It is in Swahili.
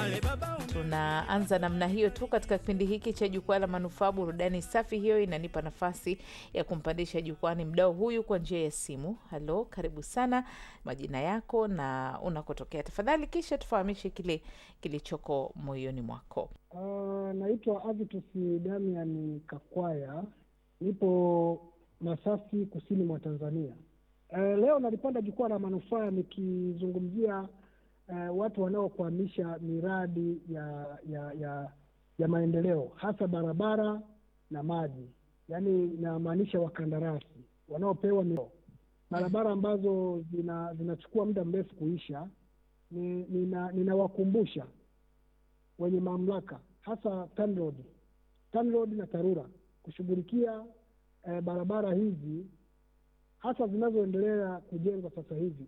Tunaanza namna hiyo tu katika kipindi hiki cha Jukwaa la Manufaa. Burudani safi hiyo inanipa nafasi ya kumpandisha jukwani mdau huyu kwa njia ya simu. Halo, karibu sana, majina yako na unakotokea tafadhali, kisha tufahamishe kile kilichoko moyoni mwako. Uh, naitwa Avitus Damian Kakwaya, nipo Masasi, kusini mwa Tanzania. Uh, leo nalipanda jukwaa la manufaa nikizungumzia uh, watu wanaokwamisha miradi ya ya ya ya maendeleo hasa barabara na maji, yaani inamaanisha wakandarasi wanaopewa mio barabara ambazo zina zinachukua muda mrefu kuisha. Ni- nina- Ninawakumbusha wenye mamlaka hasa TANROADS, TANROADS na TARURA kushughulikia eh, barabara hizi hasa zinazoendelea kujengwa sasa hivi